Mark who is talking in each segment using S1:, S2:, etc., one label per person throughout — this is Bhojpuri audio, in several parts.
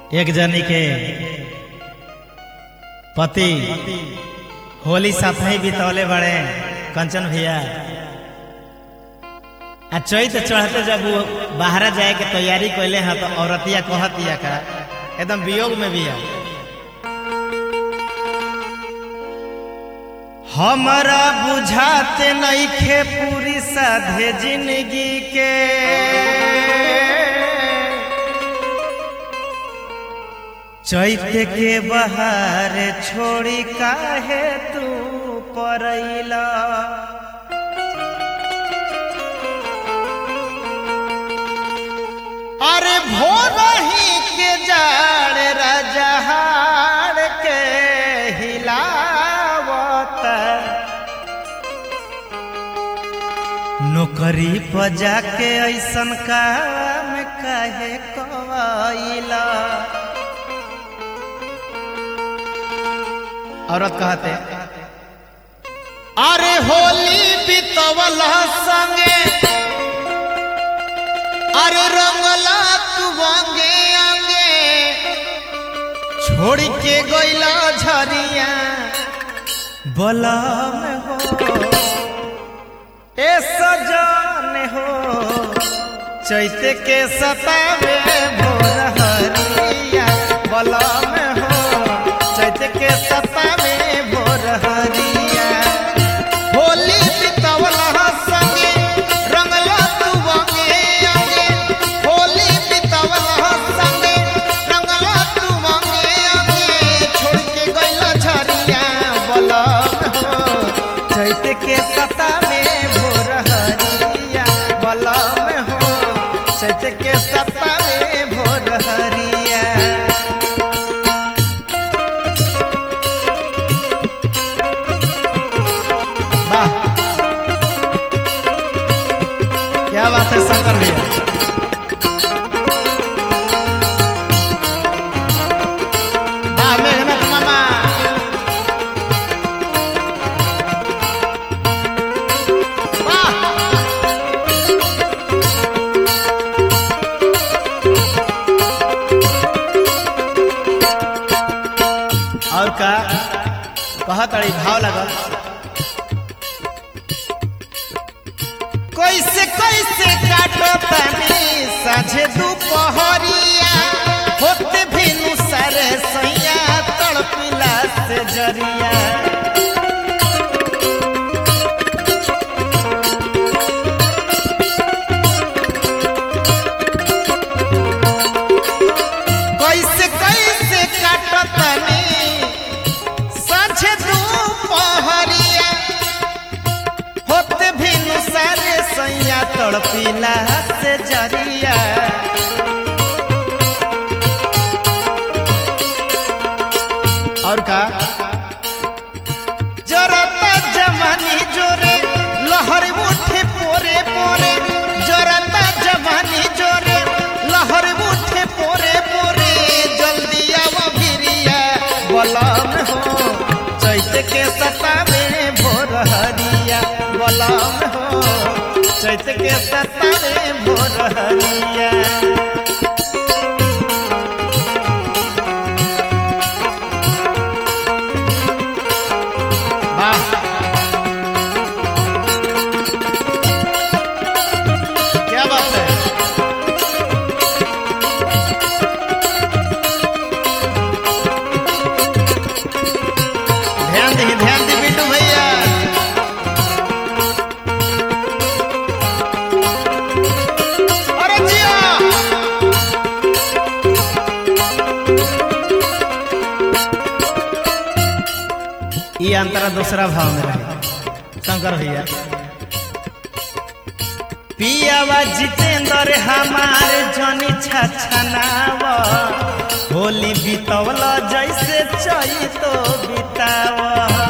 S1: एक जनी के पति होली साथ ही बितौले बड़े कंचन भैया आ चैत चढ़ते जब वो बाहर जाए के तैयारी कैले हैं तो औरतिया कहतिया का एकदम वियोग में भी है हमारा बुझाते नईखे पूरी साधे जिंदगी के चैत के बहार छोड़ी काहे तू परैला अरे भोर ही के जाड़ रजहाड़ के हिलावत नौकरी पर जाके ऐसन काम काहे कइला औरत कहते अरे होली बितवल संगे अरे रंगला तू अंगे अंगे छोड़ के गइला झरिया बलम हो ए सजन हो चैते के सतावे भोर हरिया बलम हो चैते के सतावे भोर हरिया होली बितवल संगे रंगला तू अंगे अंगे होली बितवल संगे रंगला तू अंगे अंगे छोड़ के गइला झरिया बलम हो चैत के सता में भोर हरिया बलम हो चैत के सता में भोर हरिया वाह क्या बात है शंकर भैया वाह मेघनाथ मामा वाह और का कहत अड़ी भाव लगल कैसे कैसे काटो तनी साझे दोपहरिया होते भिनु सरे सैया तड़पिला से जरिया कैसे कैसे काटो तनी साझे दोपहरिया होते भिनु सारे सैया तड़पिला से जरिया और का जरता जवानी जोरे लहर उठे पोरे पोरे जरता जवानी जोरे लहर उठे पोरे पोरे जल्दी आवा भिरिया बलम हो चैत के सता में भोर हरिया बलम हो चैत के सता में भोर हरिया वाह क्या बात है ध्यान दी ध्यान दी बिट्टू भैया अरे जिया ये अंतरा दूसरा भाव में रहे शंकर भैया पियावा जितेंद्र हमार जनी छछनाव होली बितवल जैसे चैतो बिताव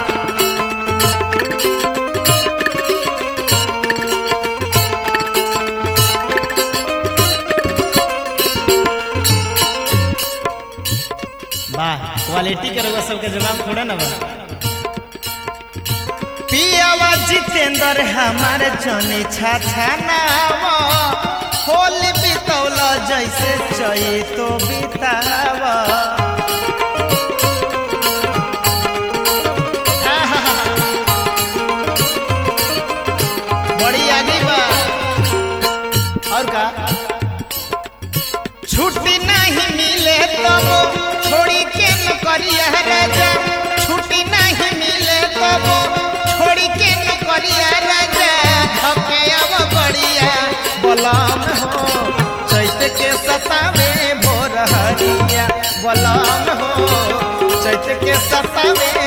S1: वाह क्वालिटी के रउआ सबके जवाब थोड़ा ना बा पियावा जितेंद्र हमार जनी छछनाव होली बितौल जैसे चई तो बिताव बड़ी आगे बा और का छुट्टी नहीं मिले तब छोड़ी के नौकरिया राजा छुट्टी नहीं मिले तब छोड़ी के नौकरिया राजा धके अब बढ़िया बलम हो चैत के सतावे भोर हरिया बलम हो चैत के सतावे